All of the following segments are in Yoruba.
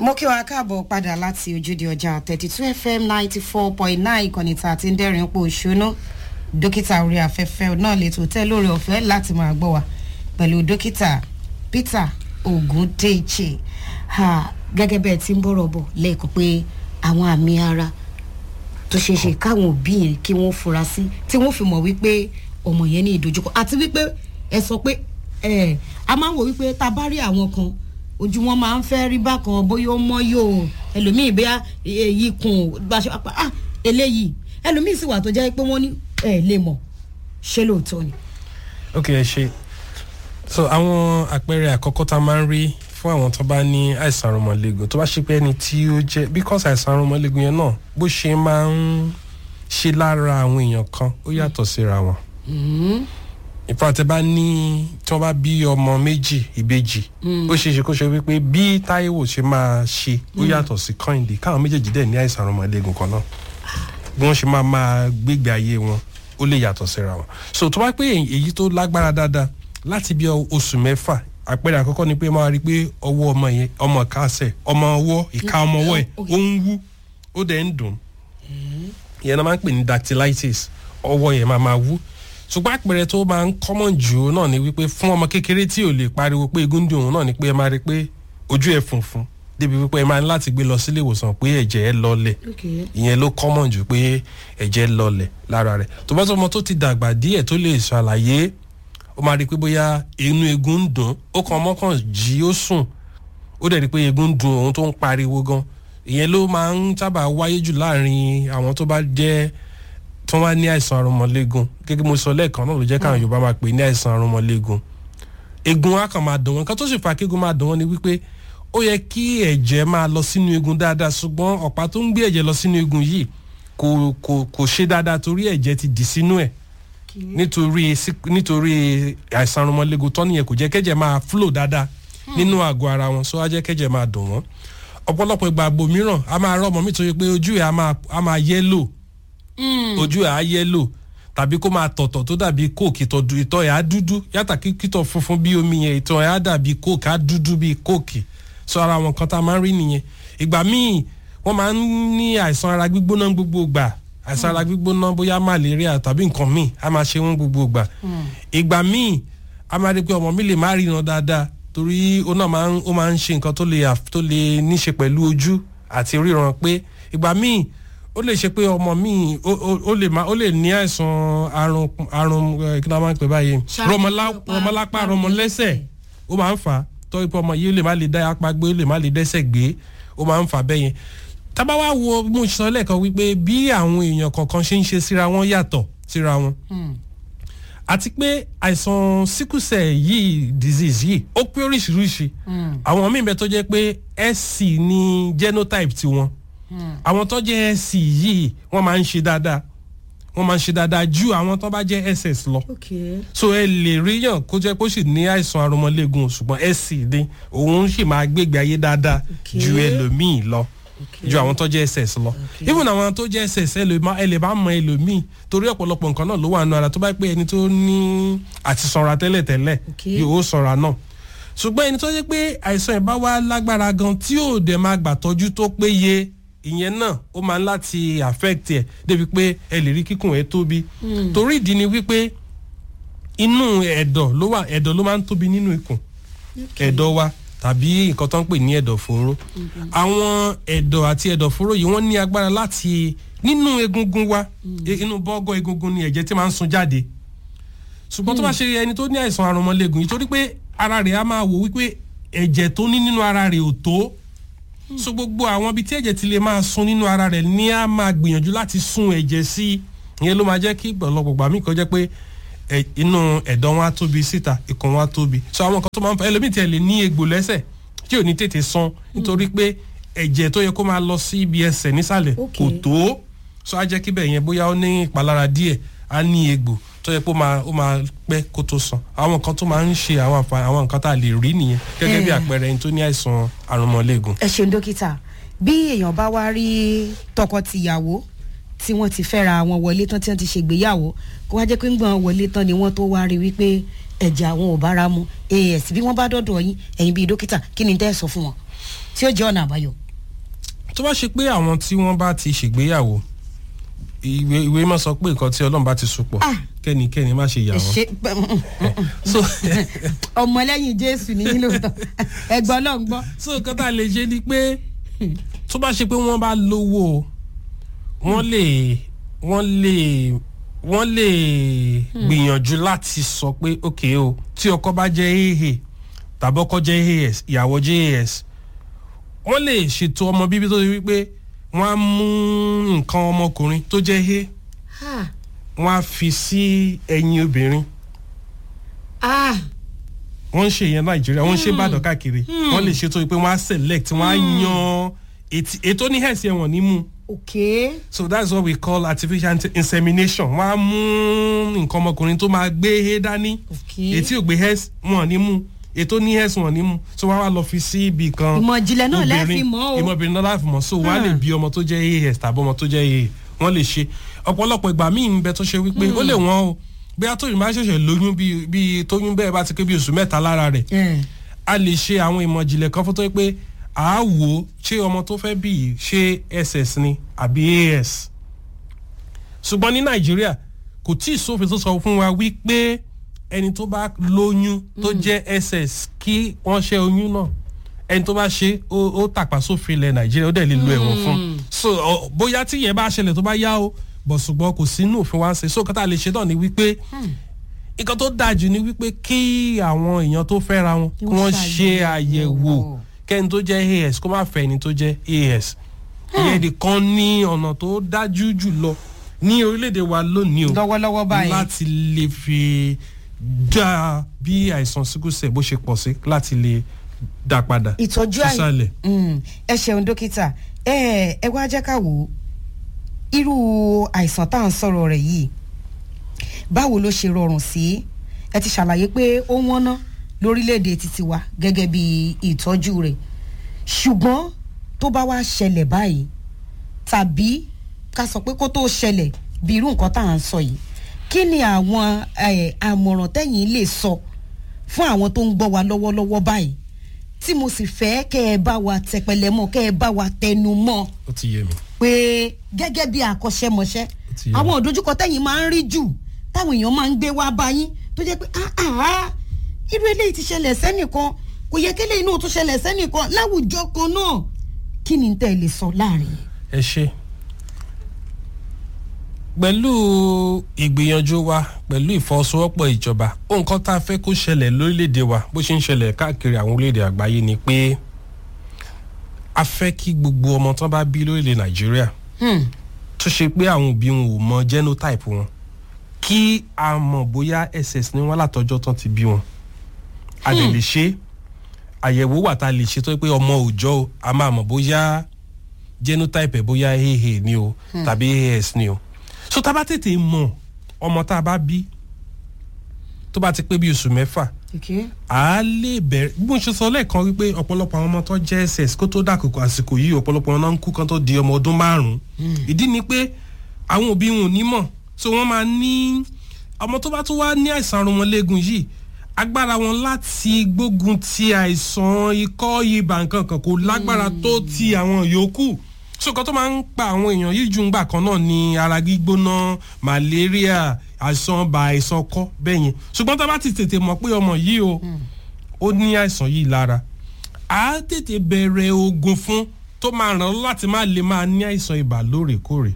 mo kí wa káàbọ̀ padà láti ojúde ọjà thirty two fm ninety four point nine ìkànnì tá a ti ń dẹ́rìn pò ṣóná dókítà orí afẹ́fẹ́ náà lè tó tẹ́ lórí ọ̀fẹ́ láti máa gbọ́ wa pẹ̀lú dókítà peter ogundeche gẹ́gẹ́ bẹ́ẹ̀ tí ń bọ̀rọ̀ bọ̀ lẹ́ẹ̀kan pé àwọn àmì ara tó ṣeé ṣe káwọn òbí yẹn kí wọ́n fura sí tí wọ́n fi mọ̀ wípé ọmọ yẹn ní ìdojúkọ àti wípé ẹ sọ pé ẹ a máa ń wò wípé tá a bá rí àwọn kan ojú wọn máa ń fẹ́ rí bákan bóyá ó mọ́ yóò ẹlòmíì bóyá èyí kun bá ṣe pa ah eléyìí ẹlòmíì sì wà tó jẹ́ pé wọ́n ní ẹ lè mọ̀ ṣé lóòótọ́ ni. ok ẹ ṣe so àwọn àpẹẹrẹ àkọ́kọ́ tá a máa ń rí fún àwọn tó bá ní àìsàn arúmọléegun tó bá ṣe pé ẹni tí ó jẹ́ because àìsàn arúmọléegun yẹn náà bó ṣe máa ń ṣe lára àwọn èèyàn kan ó yàtọ̀ síra wọn ìfàtẹ́ bá ní tí wọ́n bá bí ọmọ méjì ìbejì ó ṣeé ṣe kó ṣe wípé bí táíwò ṣe máa ṣe ó yàtọ̀ sí kọ́hìndé káwọn méjèèjì dẹ̀ ní àìsàn arúmọléegun kan náà bí wọ́n ṣe máa máa gbégbé ayé wọn ó lè yàtọ̀ síra wọn so tó bá pé èyí tó lágbára dáadáa láti bí oṣù mẹ́fà àpẹẹrẹ àkọ́kọ́ ni pé máa rí i pé ọwọ́ ọmọ yẹn ọmọ kásẹ̀ ọmọ ọwọ́ ìka ọmọ ọwọ́ ẹ̀ ó ń wú ó dẹ̀ ń dùn ìyẹn náà máa ń pè ní dactylitis ọwọ́ yẹn máa máa wú ṣùgbọ́n àpẹẹrẹ tó máa ń kọ́mọ̀ jù náà ni wípé fún ọmọ kékeré tí ò lè pariwo pé egun dùn òun náà ni pé ẹ máa rí i pé ojú ẹ̀ funfun débi wípé ẹ máa ní láti gbé lọ sílé ìwòsàn pé ẹ̀jẹ̀ ẹ lọlẹ̀ ìyẹn ló kọ́mọ̀ jù pé ẹ̀jẹ̀ lọlẹ̀ lára rẹ̀ tó bá tó ọmọ tó ti dàgbà díẹ̀ tó lè ṣàlàyé ó máa rí i pé bóyá inú egun ń dùn ó kàn ọmọ kan jí ó sùn ó dẹ̀ rí i pé egun ń dùn òun tó ń pariwo gan ìyẹn ló máa ń sábà wáyé jù láàrin àwọn tó bá jẹ́ tó wá ní àìsàn arúmọléegun gẹ́gẹ́ mo sọ lẹ́ẹ̀kan náà ló jẹ́ káwọn yorùbá máa pè ní àìsàn arúmọléegun egun á kàn máa dùn wọn nǹkan tó sì fà kí egun máa dùn wọn ni wípé ó yẹ kí ẹ̀jẹ̀ máa lọ sínú egun dáadáa ṣùgbọ́n ọ̀pá tó ń gbé ẹ̀jẹ̀ lọ sínú egun yìí kò kò kò ṣe dáadáa torí ẹ̀jẹ̀ ti dì sínú ẹ̀ nítorí nítorí àìsàn arúmọléegun tó nìyẹn kò jẹ́ kẹ́jẹ̀ máa flow dáadáa nínú àgọ́ ara wọn so á jẹ́ kẹ́jẹ̀ máa dùn wọ́n ọ̀pọ̀lọpọ̀ ìgbà àgbo mìíràn a máa rọ́ ọmọ mi tó yẹ pé ojú ẹ̀ á máa yẹ́lò ojú ẹ̀ á yẹ́lò tàbí kó máa tọ̀tọ̀ tó dàbí kóòkì ìtọ̀ ẹ̀ á dúdú yàtà kítọ̀ funfun bí omi yẹn ìtọ̀ ẹ̀ á dàbí kóòkì á dúdú bí kóòkì sọ ara wọn kan tá a máa ń rí nìyẹn ìgbà míì wọ́n máa ń ní àìsàn ara gbígbóná gbogbo gbà àìsàn ara gbígbóná bóyá malaria tàbí nǹkan míì á máa ṣe wọ́n gbogbo gbà ìgbà míì a máa rí pé ọmọ mi lè má ríran dáadáa torí ó náà máa ń ó máa ń ṣe nǹkan tó lè tó lè níṣe pẹ̀lú ojú àti ríran pé ìgbà míì ó lè ṣe pé ọmọ míì ó lè má ó lè ní àìsàn àrùn àrùn kí ló máa ń pè báyìí rọmọlápá rọmọlẹ́sẹ̀ ó máa ń fà á tọ́ ipò ọmọ yìí ó lè má lè dá apá gbé ó lè má lè dẹ́sẹ̀ gbé ó máa ń fà bẹ́yẹn tábà wá wo mo sọ lẹ́ẹ̀kan wípé bí àwọn èèyàn kọ̀ọ̀kan ṣe ń ṣe síra wọn yàtọ̀ síra wọn àti pé àìsàn síkùsẹ̀ yìí disease yìí ó pé oríṣiríṣi àwọn míì bẹ tó jẹ́ pé sc ní genotype tiwọn àwọn tó jẹ́ sc yìí wọ́n máa ń ṣe dáadáa wọ́n máa ń ṣe dáadáa ju àwọn tó bá jẹ́ ss lọ so ẹ lè ríyàn kó jẹ́ kó sì ní àìsàn arúmọléegun ṣùgbọ́n sc ní òun sì máa gbégbé ayé dáadáa ju ẹlòmíì lọ ju àwọn tó jẹ́ ss lọ even àwọn tó jẹ́ ss ẹ lè bá mọ ẹlòmíì torí ọ̀pọ̀lọpọ̀ nǹkan náà ló wà nù ara tó bá pé ẹni tó ní àti sanra tẹ́lẹ̀tẹ́lẹ̀ yóò sanra náà ṣùgbọ́n ẹni tó jẹ́ pé àìsàn ìbá wa lágbára gan tí ò dẹ̀ máa gbà tọ́jú tó péye ìyẹn náà ó máa ń láti affect ẹ débi pé ẹ lè rí kíkùn ẹ tóbi torí ìdí ni wípé inú ẹ̀dọ̀ ló wà ẹ̀dọ̀ ló máa ń tóbi nínú ikùn ẹ̀dọ̀ wa tàbí nǹkan tó ń pè ní ẹ̀dọ̀fóró àwọn ẹ̀dọ̀ àti ẹ̀dọ̀fóró yìí wọ́n ní agbára láti nínú egungun wa inú bọ́gọ́ egungun ni ẹ̀jẹ̀ tí máa ń sun jáde ṣùgbọ́n tó bá ṣe ẹni tó ní àìsàn àrùnmọ́lẹ́gùn yìí torí pé ara rẹ̀ á máa wò wípé ẹ̀jẹ̀ tó ní nínú ara rẹ̀ ò tó so gbogbo àwọn ibi tí ẹ̀jẹ̀ ti lè máa sun nínú ara rẹ̀ ní á máa gbìyànjú láti sun ẹ̀jẹ̀ sí ìyẹn ló máa jẹ́ kí ọ̀pọ̀lọpọ̀ gbà mí kan jẹ́ pé inú ẹ̀dọ̀ wọn á tóbi síta ikùn wọn á tóbi so àwọn kan tó máa ń fa ẹlòmíì tiẹ̀ lè ní egbò lẹ́sẹ̀ tí ò ní tètè san nítorí pé ẹ̀jẹ̀ tó yẹ kó máa lọ sí ibi ẹsẹ̀ nísàlẹ̀ kò tó so á jẹ́ kí bẹ́ẹ̀ yẹn bóyá ó ní ìpalára díẹ̀ á ní egbò tó yẹ kó máa ó máa pẹ́ kó tó san àwọn nǹkan tó máa ń ṣe àwọn àǹfààní àwọn nǹkan tá a lè rí nìyẹn gẹ́gẹ́ bí àpẹẹrẹ ẹni tó ní àìsàn àrùnmọ́lẹ́gùn. ẹ ṣeun dókítà bí èèyàn bá wá rí tọkọ-tìyàwó tí wọ́n ti fẹ́ra wọn wọlé tán tí wọ́n ti ṣègbéyàwó kó wá jẹ́ pé ń gbọ́n wọlé tán ni wọ́n tó wá rí wípé ẹ̀jẹ̀ àwọn ò bára mu as bí wọ́n bá dọ́dọ̀ yín ẹ̀yin bíi dókítà kí ni tẹ́ ẹ sọ fún wọn tí ó jẹ́ ọ̀nà àbáyọ. tó bá ṣe pé àwọn tí wọ́n bá ti ṣègbéyàwó ìwé ìwé máa sọ pé nǹkan tí ọlọ́run bá ti so pọ̀ Ah. kẹ́nikẹ́ni má ṣe yà wọ́n. ṣe so ọmọlẹ́yìn jésù ní yín lóòótọ́ ẹgbọ́n náà ń gbọ́. so nǹkan tá a lè ṣe ni pé tó bá ṣe pé wọ́n bá lówó wọ́n lè wọ́n lè wọ́n lè gbìyànjú láti sọ pé ok o tí ọkọ bá jẹ́ aa tàbí ọkọ jẹ́ as ìyàwó jẹ́ as wọ́n lè ṣètò ọmọ bíbí tó ṣe wípé wọ́n á mú nǹkan ọmọkùnrin tó jẹ́ a wọ́n á fi sí ẹyin obìnrin Ah, wọ́n ń ṣe ìyẹn nàìjíríà wọ́n ń ṣe ìbàdàn káàkiri wọ́n lè ṣètò pé wọ́n á select wọ́n á yan ètí- ètò ní hẹ̀sì ẹ̀wọ̀n nímú okay. so that's what we call artificial inse- insemination wọ́n á mú nǹkan ọmọkùnrin tó máa gbé he dání Okay. ètí ò gbé hẹ́s wọn nímú ètò ní hẹ́s wọn nímú so wọ́n á wá lọ fi sí ibì kan Ìmọ̀ ìjìnlẹ̀ náà lẹ́ fi obìnrin- mọ̀ o. ìmọ̀ ìbìnrin náà láti mọ̀ so wọ́n á lè bí ọmọ tó jẹ́ as tàbí ọmọ tó jẹ́ aa wọ́n lè ṣe ọ̀pọ̀lọpọ̀ ìgbà míì ń bẹ tó ṣe wípé ó lè wọ́n o bí atóyìn máa ṣẹ̀ṣẹ̀ lóyún bí bí tóyún bẹ́ẹ̀ bá ti pé bí oṣù mẹ́ta lára rẹ̀ Eh, a lè ṣe àwọn ìmọ̀ ìjìnlẹ̀ kan fún tó yẹ pé à á wò ó ṣé ọmọ tó fẹ́ bí yìí ṣé ss ni àbí as ṣùgbọ́n ní nàìjíríà kò tí ì sófin tó sọ fún wa wípé ẹni tó bá lóyún tó jẹ́ ss kí wọ́n ṣe oyún náà ẹni tó bá ṣe ó ó tàpá sófin ilẹ̀ nàìjíríà ó dẹ̀ lè lo ẹ̀wọ̀n fún so ọ, bóyá tí yẹn bá ṣẹlẹ̀ tó bá yá o bọ̀ ṣùgbọ́n kò sínú òfin wa ń ṣe so kọ́tà lè ṣe náà ni wípé nǹkan tó dáa jù ni wípé kí àwọn èèyàn tó fẹ́ra wọn kí wọ́n ṣe àyẹ̀wò kẹ́ni tó jẹ́ as kó má fẹ́ ẹni tó jẹ́ as ìyẹn nìkan ní ọ̀nà tó dájú jù lọ ní orílẹ̀-èdè wa lónìí o lọ́wọ́lọ́wọ́ báyìí. láti lè fi dá bí àìsàn síkúsẹ̀ bó ṣe pọ̀ sí láti lè dá padà ìtọ́jú àì sísàlẹ̀. Mm, ẹ ṣeun dókítà ẹ ẹ wá jẹ́ ká wò ó irú àìsàn tá à ń sọ̀rọ̀ rẹ̀ yìí báwo ló ṣe rọrùn sí ẹ ti ṣàlàyé pé ó wọ́n ná lórílẹ̀‐èdè títí wa gẹ́gẹ́ bí ìtọ́jú rẹ̀ ṣùgbọ́n tó bá wá ṣẹlẹ̀ báyìí tàbí ká sọ pé kó tó ṣẹlẹ̀ bí irú nǹkan tá à ń sọ yìí kí ni àwọn eh, àmọ̀ràn tẹ́yìn lè sọ fún àwọn tó ń gbọ́ wa lọ́wọ́lọ́wọ́ báyìí tí mo sì fẹ́ kẹ́ ẹ bá wa tẹpẹlẹ mọ́ kẹ́ ẹ bá wa tẹnu mọ́ ó ti yé mi. pé gẹ́gẹ́ bí àkọ́ṣẹ́mọṣẹ́ ti yé àwọn wa. òdojúkọ tẹ́yìn máa ń rí jù táwọn èèyàn máa ń gbé wá bá yín tó jẹ́ pé "Ah, ah, ah, irú eléyìí ti ṣẹlẹ̀ sẹ́nìkan kò yẹ kí eléyìí náà tún ṣẹlẹ̀ sẹ́nìkan láwùjọ kan náà kí ni tẹ́ ẹ lè sọ láàrin yẹn. ẹ ṣe pẹ̀lú ìgbìyànjú wa pẹ̀lú ìfọwọ́sowọ́pọ̀ ìjọba nǹkan tá a fẹ́ kó ṣẹlẹ̀ lórílẹ̀‐èdè wa bó ṣe ń ṣẹlẹ̀ káàkiri àwọn orílẹ̀‐èdè àgbáyé ni pé a fẹ́ kí gbogbo ọmọ tán bá bí lórílẹ̀ nàìjíríà Hmm. tó ṣe pé àwọn òbí wọn ò mọ genotype wọn kí a mọ̀ bóyá ss ni wọ́n látọjọ́ tán ti bí wọn a lè lè ṣe àyẹ̀wò wà tá a lè ṣe tó yẹ pé ọmọ òòjọ́ o a máa mọ̀ bóyá genotype ẹ̀ bóyá aa ni o tàbí as ni o so tá a bá tètè mọ̀ ọmọ tá a bá bí tó bá ti pé bí oṣù mẹ́fà Okay. a lè bẹ̀rẹ̀ bí mo ṣe sọ lẹ́ẹ̀kan wípé ọ̀pọ̀lọpọ̀ àwọn ọmọ tó jẹ́ ss kó tó dàkókò àsìkò yìí ọ̀pọ̀lọpọ̀ wọn náà ń kú kan tó di ọmọ ọdún márùn-ún ìdí ni pé àwọn òbí wọn ò ní mọ̀ so wọ́n máa ní ọmọ tó bá tún wá ní àìsàn arúmọléegun yìí agbára wọn láti gbógun ti àìsàn ikọ́ ibà nǹkan kan kò lágbára tó ti àwọn yòókù so nǹkan tó máa ń pa àwọn èèyàn yìí jù ń gbà kan náà ni ara gbígbóná malaria àìsàn ọba àìsàn ọkọ bẹ́ẹ̀ yẹn ṣùgbọ́n tá a bá ti tètè mọ̀ pé ọmọ yìí o ó ní àìsàn yìí lára a tètè bẹ̀rẹ̀ oògùn fún tó máa ràn án láti má lè máa ní àìsàn ibà lóòrèkóòrè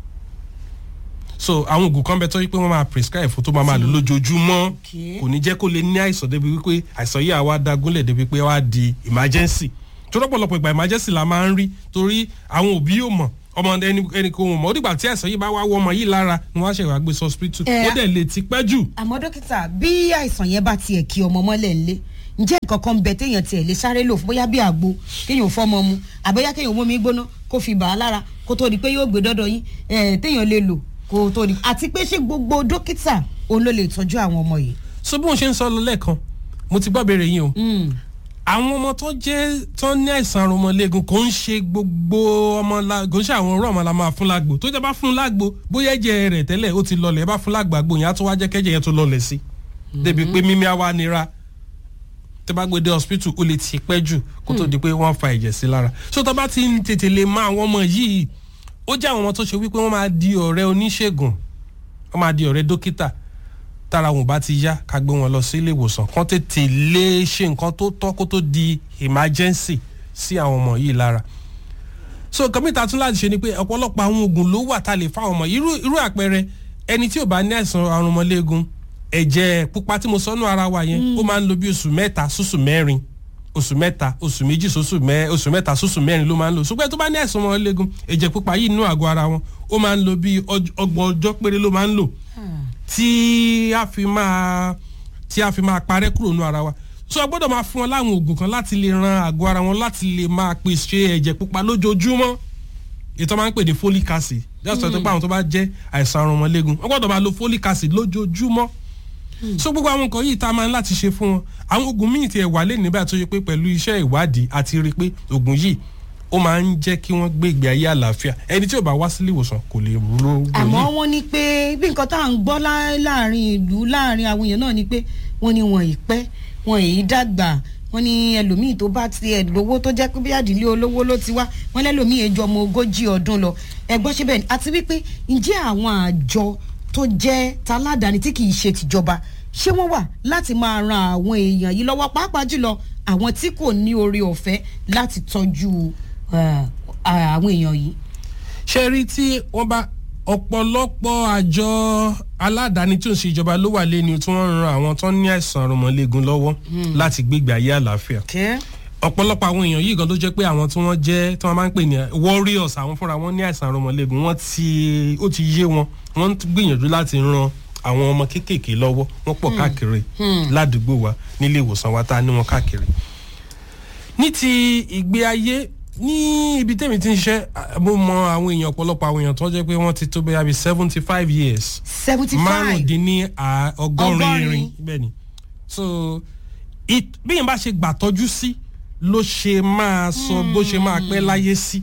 so àwọn oògùn kan bẹ tó yí pé wọ́n máa prescribe fún tó máa máa lò lójoojúmọ́ Okay. kò ní jẹ́ kó lè ní àìsàn débi wípé àìsàn yìí àwa dagúnlẹ̀ débi pé wá di emergency tó lọ́pọ̀lọpọ̀ ìgbà emergency la máa ń rí torí àwọn òbí yóò mọ̀ ọmọ ẹni ẹni kò mọ̀ ó dìgbà tí àìsàn yìí bá wá wọ ọmọ yìí lára ni wọ́n á ṣe wá gbé sọ hospital Eh, ó dẹ̀ lè ti pẹ́ jù àmọ́ dókítà bí àìsàn yẹn bá tiẹ̀ kí ọmọ mọ́lẹ̀ ńlé ǹjẹ́ nǹkan kan ń bẹ téèyàn tiẹ̀ lè sáré lò fún bóyá bí àgbo kéèyàn fọ́mọ mu àbẹ́yá kéèyàn mómi gbóná kó fi bà á lára kó tó di pé yóò gbé dọ́dọ̀ yín eh, téèyàn lè lò kó tó di àti pé ṣé gbogbo dókítà òun ló lè tọ́jú àwọn ọmọ yìí. so bí wọ́n ṣe ń sọ lọ lẹ́ẹ̀kan mo ti gbọ́ béèrè yín o Mm. àwọn ọmọ tó jẹ́ tó ní àìsàn arúmọléegun kò ń ṣe gbogbo ọmọ la kò ń ṣe àwọn ọ̀rọ̀ ọmọ la máa fún lágbo tó jẹ́ bá fún lágbo bóyá ẹ̀jẹ̀ rẹ̀ tẹ́lẹ̀ ó ti lọlẹ̀ ẹ bá fún lágbo àgbo yẹn á tún wá jẹ́ kẹ́jẹ̀ yẹn tó lọlẹ̀ sí débi pé mímí á wá nira tẹ bá gbé dé hospital ó lè ti pẹ́ jù kó tó di pé wọ́n fa ẹ̀jẹ̀ sí lára so tó bá ti ń tètè lè mọ àwọn ọmọ yìí ó jẹ́ àwọn ọmọ tó ṣe wípé wọ́n máa di ọ̀rẹ́ oníṣègùn wọ́n máa di ọ̀rẹ́ dókítà tára wọn bá ti yá ká gbé wọn lọ sí ilé ìwòsàn kán tètè lè ṣe nǹkan tó tọ́ kó tó di emergency sí àwọn ọmọ yìí lára so nǹkan mìta tún láti ṣe ni pé ọ̀pọ̀lọpọ̀ àwọn oògùn ló wà tá a lè fáwọn ọmọ yìí irú irú àpẹẹrẹ ẹni tí ò bá ní àìsàn àrùn ọmọléegun ẹ̀jẹ̀ pupa tí mo sọ́nù ara wa yẹn ó máa ń lo bí oṣù mẹ́ta sóṣù mẹ́rin oṣù mẹ́ta oṣù méjì sóṣù mẹ́ oṣù mẹ́ta sóṣù mẹ́rin ló máa ń lò ṣùgbọ́n tó bá ní àìsàn ọmọléegun ẹ̀jẹ̀ pupa yìí nínú àgọ́ ara wọn ó máa ń lo bí ọj- ọgbọ̀n ọjọ́ péré ló máa ń lò tí a fi máa tí a fi máa parẹ́ kúrò nínú ara wa so a gbọ́dọ̀ máa fún wọn láwọn oògùn kan láti lè ran àgọ́ ara wọn láti lè máa pèsè ẹ̀jẹ̀ pupa lójoojúmọ́ ètò máa ń pè ní folic acid just sọ pé àwọn tó bá jẹ́ àìsàn àrùn ọmọléegun wọ́n gbọ́dọ̀ máa lo folic acid lójoojúmọ́ so gbogbo àwọn nǹkan yìí tá a máa ń láti ṣe fún wọn àwọn oògùn míì tiẹ̀ wà lé nígbà tó yẹ pé pẹ̀lú iṣẹ́ ìwádìí àti rí i pé oògùn yìí ó máa ń jẹ́ kí wọ́n gbé ìgbé ayé àlàáfíà ẹni tí ò bá wá sílé ìwòsàn kò lè rú oògùn àmọ́ yìí wọ́n ní pé bí nǹkan tá à ń gbọ́ lá- láàrin ìlú láàrin àwọn èèyàn náà ni pé wọ́n ní wọn ì pẹ́ wọn ì dàgbà wọ́n ní ẹlòmíì tó bá ti ẹ̀ lówó tó jẹ́ pé bí àdìlé olówó ló ti wá wọ́n lẹ́lòmíì ẹjọ́ ọmọ ogójì ọdún lọ ẹgbọ́n ṣe bẹ́ẹ̀ ni àti wípé ǹjẹ́ àwọn àjọ tó jẹ́ taládàáni tí kì í ṣe tìjọba ṣé wọ́n wà láti máa ran àwọn èèyàn yìí lọ́wọ́ pàápàá jùlọ àwọn tí kò ní oore ọ̀fẹ́ láti tọ́jú eh, àwọn èèyàn yìí. ṣe rí tí wọ́n bá ọ̀pọ̀lọpọ̀ àjọ aládàáni tí ò ń ṣe ìjọba ló wà lẹ́ni tí wọ́n ń ran àwọn tó ní àìsàn àrùnmọ́lẹ́gun lọ́wọ́ láti gbégbé ayé àlàáfíà Okay. ọ̀pọ̀lọpọ̀ àwọn èèyàn yìí gan tó jẹ́ pé àwọn tí wọ́n jẹ́ tí wọ́n máa ń pè ní warriors àwọn fúnra wọn ní àìsàn àrùnmọ́lẹ́gun wọ́n ti ó ti yé wọn wọ́n ń gbìyànjú láti ran àwọn ọmọ kéékèèké lọ́wọ́ wọ́n pọ̀ káàkiri ládùúgbò wa nílé ìwòsàn wa tá a ní wọn káàkiri ní ti ìgbé ayé ní ibi tẹ́mi ti ń ṣiṣẹ́ à, mo mọ àwọn èèyàn ọ̀pọ̀lọpọ̀ àwọn èèyàn tó jẹ́ pé wọ́n ti tó bẹ́ẹ̀ bí seventy five years seventy five. márùndínní à- ọgọ́rin Ọgọ́rin. irin bẹ́ẹ̀ ni so it- bí yẹn bá ṣe gbà tọ́jú sí ló ṣe máa sọ bó ṣe máa pẹ́ láyé sí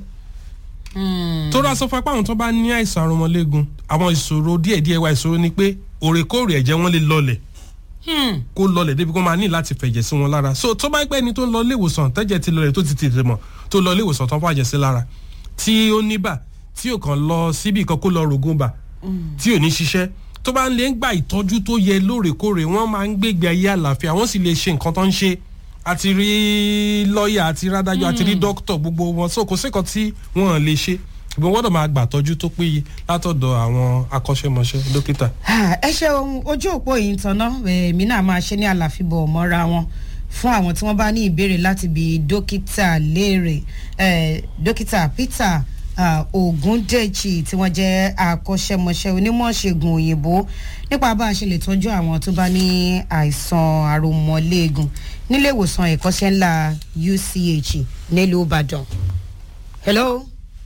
tó rà sọ fún apá àwọn tó bá ní àìsàn àrùnmọ́lẹ́gun àwọn ìṣòro díẹ̀díẹ̀ wa ìṣòro ni pé òrèkóòrè ẹ̀jẹ̀ wọn lè lọlẹ̀ kó lọlẹ̀ débi kó máa ní láti fẹ̀jẹ̀ sí wọn lára so tó bá pẹ́ ni tó ń lọ ilé ìwòsàn tẹ́jẹ̀ ti lọlẹ̀ tó ti tètè mọ̀ tó lọ ilé ìwòsàn tó ń fàjẹ̀ sí lára tí ó níbà tí ò kàn lọ síbi kan kó lọ rògùn bà tí ò ní ṣiṣẹ́ tó bá ń lè ń gba ìtọ́jú tó yẹ lóòrèkóòrè wọ́n máa ń gbégbé ayé àlàáfíà wọ́n sì lè ṣe nǹkan tó ń ṣe àti rí lọ́ọ̀yà àti rí adájọ́ àti rí dókítà gbogbo wọn so kò sí nǹkan tí wọ́n lè ṣe ìbọn gbọ́dọ̀ máa gbà tọ́jú tó péye látọ̀dọ̀ àwọn akọ́ṣẹ́mọṣẹ́ dókítà. Ah, ẹ ṣeun ojú òpó yìí ń tanná èmi náà máa ṣe ní àlàfíbọ̀ mọ́ra wọn fún àwọn tí wọ́n bá ní ìbéèrè láti bi dókítà léèrè eh, dókítà peter ah, ogundechi tí wọ́n jẹ́ akọ́ṣẹ́mọṣẹ́ onímọ̀ṣègùn òyìnbó nípa bá a ṣe lè tọ́jú àwọn tó bá ní àìsàn àròmọ́léegun nílé ìwòsàn ẹ̀kọ́ṣẹ́ ńlá uch nílùú ìbàdàn. hello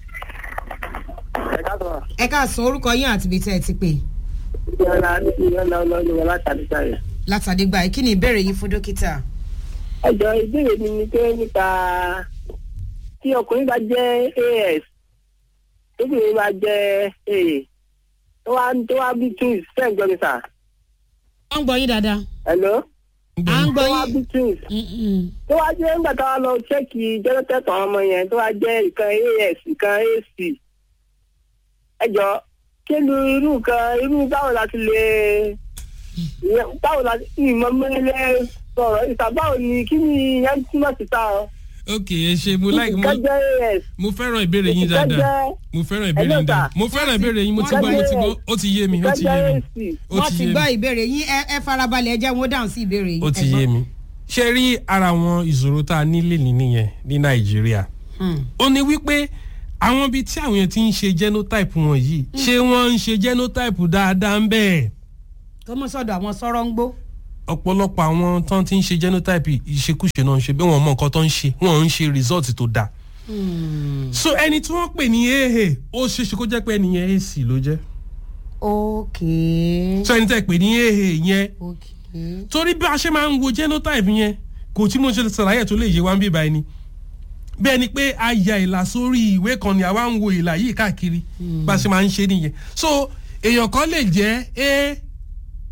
ẹ káàtó ẹ káàsán orúkọ yín àti ibi tẹ́ ẹ ti pè yọ̀ọ̀la yọ̀ọ̀la ọlọ́run wọn láti àdúgbò rẹ̀. látàdégbà yìí kí ni ìbéèrè yín fún dókítà. ẹjọ ìbéèrè mi ni pé nípa tí ọkùnrin bá jẹ́ as tóbìnrin bá jẹ́ aa tó wá tó wá bí twins fẹ́ gbọ́ mi sà. wọ́n ń gbọ́ yín dáadáa. hello. à ń tó gbọ́ wá yín. bí twins Mm-mm. tó wá jẹ́ nígbà tá a lọ ṣẹ́ẹ̀kì jẹ́rọ́tẹ̀tọ̀ àwọn ọmọ yẹn tó wá jẹ́ ìkan as ìkan ac ẹjọ kí ni irú nǹkan irú báwo la ti lè ìyẹn- báwo la ìmọ̀ mẹ́lẹ́ sọ̀rọ̀ ìta báwo ni kí ni ìyẹn túmọ̀ sí ta ọ. ok ẹ ṣe mo like mo ìkan jẹ́ as mo fẹ́ràn ìbéèrè yín ìkan dáadáa jẹ́ mo fẹ́ràn ìbéèrè Hello, yín dáadáa sir. mo fẹ́ràn ìbéèrè yín mo ti Wọ́n gbọ́ ti- mo ti gbọ́ ó ti yé mi ó ìkan ti yé jẹ́ mi ac. ó wọ́n ti ti yé gbọ́ mi ìbéèrè yín ẹ ẹ farabalẹ̀ ẹ jẹ́ wọn ó dáhùn sí ìbéèrè yín. ó ti yé mi ṣe rí ara àwọn ìṣòro tá a nílé ní nìyẹn ní nàìjíríà ó ní wípé àwọn ibi tí àwọn yẹn ti ń ṣe genotype wọn yìí ṣé wọ́n ń ṣe genotype dáadáa ń bẹ́ẹ̀ kọ́mọ sọ̀dọ̀ àwọn sọ̀rọ̀ ń gbó. ọ̀pọ̀lọpọ̀ àwọn tó ti ń ṣe genotype ìṣekúṣe náà ń ṣe bí wọ́n mọ nǹkan tó ń ṣe wọ́n ń ṣe result tó dáa so ẹni tí wọ́n pè ní aa ó ṣeéṣe kó jẹ́ pé ẹni yẹn ac ló jẹ́ ok so ẹni tẹ́ pè ní aa yẹn ok torí bí a ṣe máa ń wo genotype yẹn kò tí mo ṣe ṣàlàyé tó lè yé wa ń bí báyìí ni bẹ́ẹ̀ ni pé a ya ìlà sórí ìwé kan ni àwa ń wo ìlà yìí káàkiri bá a ṣe máa ń ṣe nìyẹn so èèyàn kan lè jẹ́ a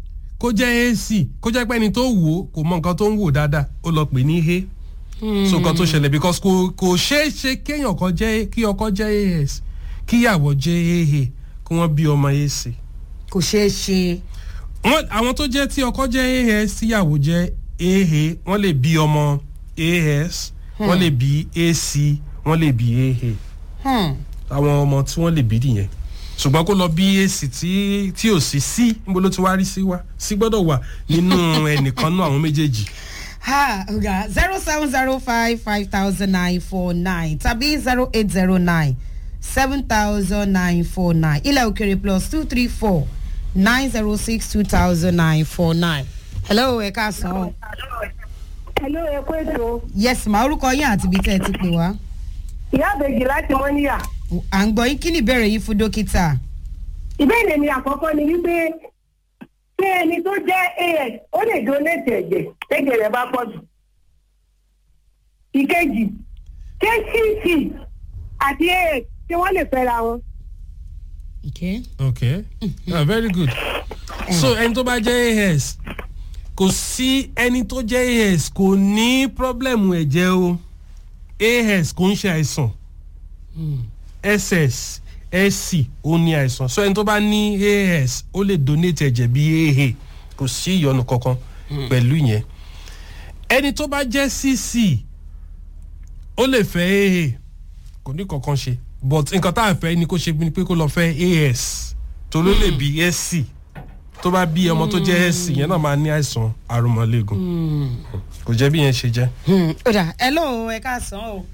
kó jẹ́ ac kó jẹ́ pé ẹni tó wò ó kò mọ nǹkan tó ń wò dáadáa ó lọ pè ní he so nǹkan tó ṣẹlẹ̀ because kò kò ṣeé ṣe kéèyàn kan jẹ́ kí ọkọ jẹ́ as kíyàwó jẹ́ aa kí wọ́n bí ọmọ ac kò ṣeé ṣe wọ́n àwọn tó jẹ́ tí ọkọ jẹ́ as tíyàwó jẹ́ aa wọ́n lè bí ọmọ as wọ́n lè bí ac wọ́n lè bí aa Hmm. àwọn ọmọ tí wọ́n lè bí nìyẹn ṣùgbọ́n kó lọ bí ac tí tí ò sí sí níbo ló ti wá rí sí wá sí gbọ́dọ̀ wà nínú ẹnìkan náà àwọn méjèèjì ha ọ̀gá zero seven zero five five thousand nine four nine tàbí zero eight zero nine seven thousand nine four nine ilẹ̀ òkèrè plus two three four nine zero six two thousand nine four nine. hello ẹ káàsán. hello ẹ kó ètò yes ma orúkọ yín àti ibi tẹ́ ẹ ti pè wá. ìyá àbèjì láti mọ́níyà à ń gbọ́ yín kí ni ìbéèrè yín fún dókítà. ìbéèrè mi àkọ́kọ́ ni wípé ṣé ẹni tó jẹ́ as ó lè donate ẹ̀jẹ̀ tẹ́jẹ̀ rẹ̀ bá pọ̀ jù. ìkejì ṣé cc àti as ṣé wọ́n lè fẹ́ra wọn. okay. okay ah, very good so ẹni tó bá jẹ́ as kò sí ẹni tó jẹ́ as kò ní pọ́blẹ́mù ẹ̀jẹ̀ o as kò ń ṣe àìsàn ss sc ó ní àìsàn so ẹni tó bá ní as ó lè donate ẹ̀jẹ̀ bí aa kò sí ìyọnu kankan pẹ̀lú yẹn ẹni tó bá jẹ́ cc ó lè fẹ́ aa kò ní kankan ṣe but nǹkan tá a fẹ́ ni kó ṣe ni pé kó lọ fẹ́ as tó ló lè bí sc tó bá bí ọmọ tó jẹ́ sc yẹn náà máa ní àìsàn àrùmọ̀lẹ́gùn kò jẹ́ bí yẹn ṣe jẹ́. ó dà hello ẹ káàsán o.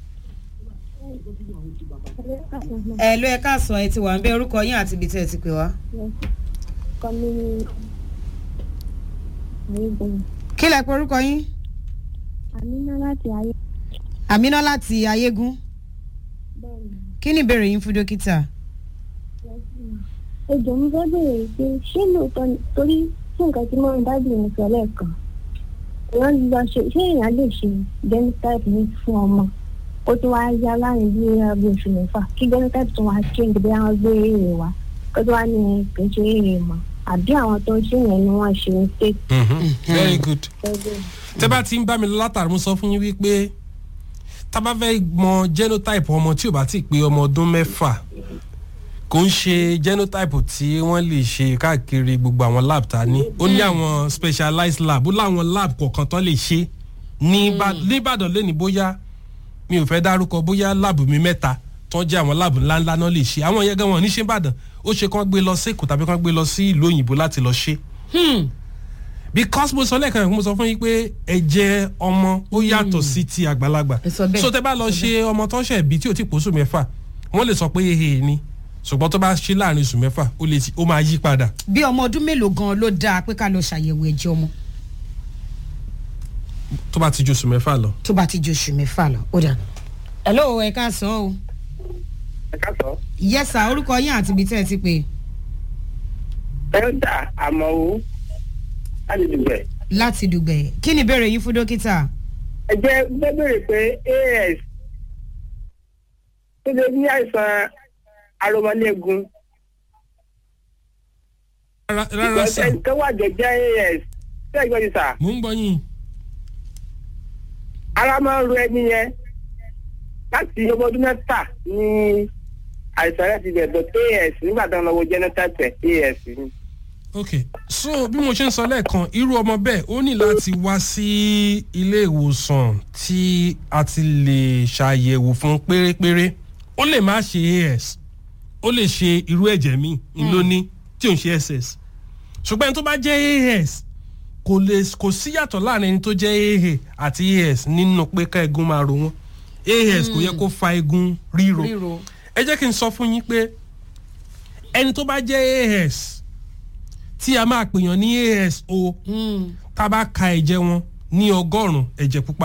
hello ẹ káàsán ẹ ti wà ń bẹ orúkọ yín àti ibi tẹ́ ẹ ti pè wá. kọ́mí ayégbọ́n kí lẹ pe orúkọ yín. àmínà láti ayé àmínà láti ayégún bẹ́ẹ̀ ni kí ni ìbéèrè yín fún dókítà. ejò mi fẹ́ bèrè pé ṣé lóòótọ́ ni torí fún nǹkan tí mọ́rin dájú mi sọ lẹ́ẹ̀kan èèyàn lọ ṣe ṣé èèyàn lè ṣe genotype ní fún ọmọ ó tún wáá yá láàrin bí bí oṣù mẹ́fà kí genotype tún wáá change bí wọ́n gbé èrè wá kó tó wá ní kì í ṣe èrè mọ́ àbí àwọn tó ń ṣe yẹn ni wọ́n ṣe mistake very good. ẹgbẹ́ tẹ́ bá ti ń bá mi lọ látàrí mo sọ fún yín wípé tá a bá fẹ́ mọ genotype ọmọ tí ò bá ti pé ọmọ ọdún mẹ́fà kò ń ṣe genotype tí wọ́n lè ṣe káàkiri gbogbo àwọn lab ta ní ó ní àwọn specialized lab ó láwọn lab kọ̀ọ̀kan tó lè ṣe ní Ìbà- ní Ìbàdàn lẹ́ni bóyá mi ò fẹ́ dárúkọ bóyá lab mi mẹ́ta tó jẹ́ àwọn lab ńláńlá náà lè ṣe àwọn yẹn gan wọn ní ṣe Ìbàdàn ó ṣe kán gbé lọ sí Èkó tàbí kán gbé lọ sí ìlú òyìnbó láti lọ ṣe because mo sọ lẹ́ẹ̀kan mo sọ fún yín pé ẹ̀jẹ̀ ọmọ ó yàtọ̀ sí ti àgbàlagbà Ẹ sọ bẹ́ẹ̀. so tẹ bá lọ ṣe ọmọ tó ṣẹ̀ bí tí ò ti pòṣù mẹ́fà wọ́n lè sọ pé ehe ni ṣùgbọ́n tó bá ṣe láàrin oṣù mẹ́fà ó lè ti ó máa yí padà bí ọmọ ọdún mélòó gan ló dáa pé ká lọ ṣàyẹ̀wò ẹ̀jẹ̀ ọmọ tó bá ti ju oṣù mẹ́fà lọ. tó bá ti ju oṣù mẹ́fà lọ ó dà. hello ẹ káàsán o. ẹ ká sọ. yẹ́sà orúkọ yín àti ibi tẹ́ ẹ ti pè. ẹ̀ńdà àmọ́ o láti dùgbẹ̀. láti dùgbẹ̀ kí ni ìbéèrè yín fún dókítà. ẹ jẹ́ gbẹ́ bèrè pé as tó lè ní àìsàn aromọléegun rárá rárá sà ẹni tó wà jẹjẹ as ṣé ẹ gbọ́ ti sà mò ń gbọ́ yín ara máa ń ro ẹni yẹn láti ọmọ ọdún mẹ́fà ní àìsàn rẹ̀ ti bẹ̀rẹ̀ tó as nígbà tó ń lọ wo genotype as ni. ok so bí mo ṣe ń sọ lẹ́ẹ̀kan irú ọmọ bẹ́ẹ̀ ó ní láti wá sí ilé ìwòsàn tí a ti lè ṣàyẹ̀wò fún pérépéré ó lè má ṣe as ó lè ṣe irú ẹ̀jẹ̀ míì ńlóní tí ò ń ṣe ss ṣùgbọ́n ẹni tó bá jẹ́ as kò lè kò síyàtọ̀ láàrin ẹni tó jẹ́ aa àti as nínú pé ká egun máa ro wọn as kò yẹ kó fa egun ríro ríro. ẹ jẹ́ kí n sọ fún yín pé ẹni tó bá jẹ́ as tí a máa pèèyàn ní aso tá a bá ka ẹ̀jẹ̀ wọn ní ọgọ́rùn-ún ẹ̀jẹ̀ pupa